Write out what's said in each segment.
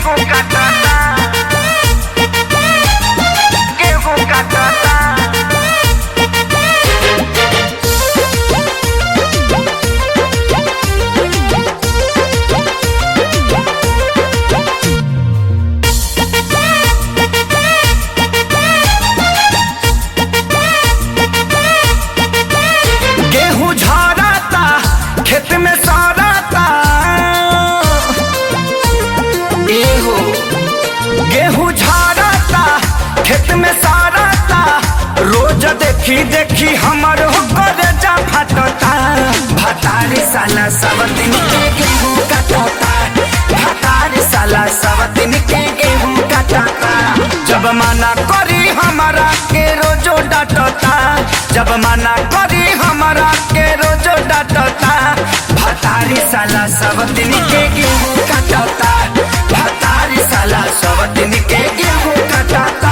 गेहूं काटता गेहूं काटता गेहूं झड़ता खेत में सड़ता एहो गेहूं झड़ता खेत में सड़ता रोज देखी देखी हमर होकर जा फटता भतारी साला सब दिन के गेहूं कटता भतारी साला सब दिन के गेहूं कटता जब मना करी हमारा के रोजो डांटता जब मना करी हमारा के रोजो डांटता भतारी साला सब दिन के गेहूं कटता भतारी साला सब दिन के गेहूं कटता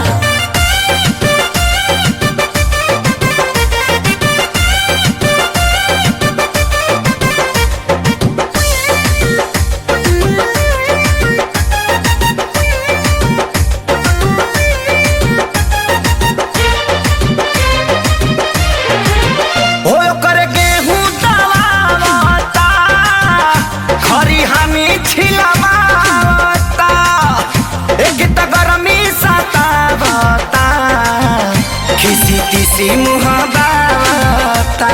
हो ओकर गेहूं दबावता खरी हमी छिलवावता एक त गरमी सतावता खिसी तिसी मुँह बावता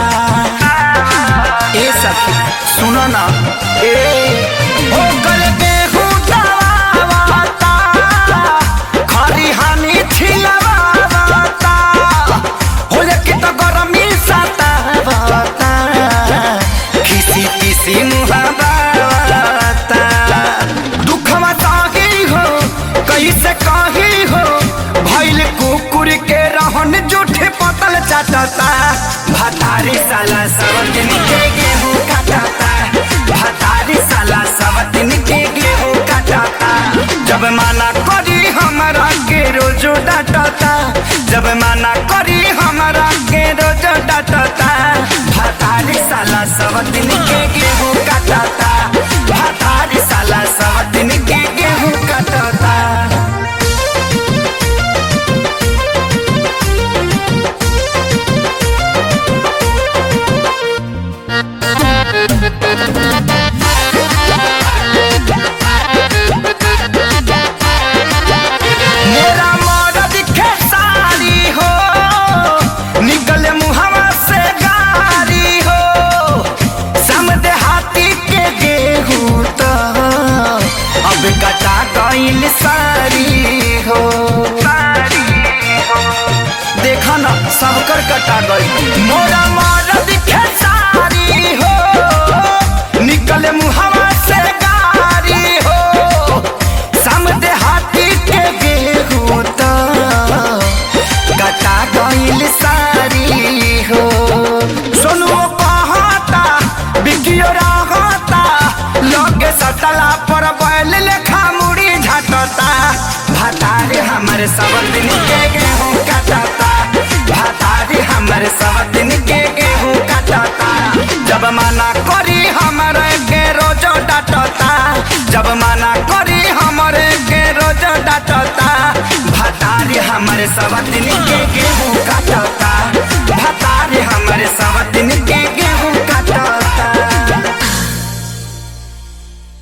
ए सखी सुनो ना ए ओकर गेहूं दबावता खरी हमी छिलवावता हो कि त गरमी सतावता खिसी खिसी मुहावता दुखवा ताही हो कैसे कही हो भइल कुकुर के रहन जूठे पतल चाटता भतारी साला सब दिन के गेहूं काटता भतारी साला सब दिन के गेहूं काटता जब माना करी हमारा के रोजो डांटता जब माना करी हमारा के रोजो डांटता भतारी साला सब दिन के गेहूं काटता भतारी साला सब दिन के गेहूं काटता मेरा मरद खेसारी हो निकल मुहवा से गारी हो समदे हाथी के गेहूं तो अब कटा गइल सारी हो देखा ना सबकर कटा गई मोरा मरद खेसारी हो निकल मुहवा से गारी हो समदे हाथी के गेहूं तो कटा गइल सारी हो सोनू कहता बिकियो रहता लगे सटला पर बैल लेखा मुड़ी झटता भतारे हमर सब दिन के गेहूं कटता भतारे हमर सब दिन के गेहूं कटता जब मना करी हमरे के रोजो डांटता जब मना करी हमरे के रोजो डांटता भतारी हमरे सब दिन के गेहूं काटता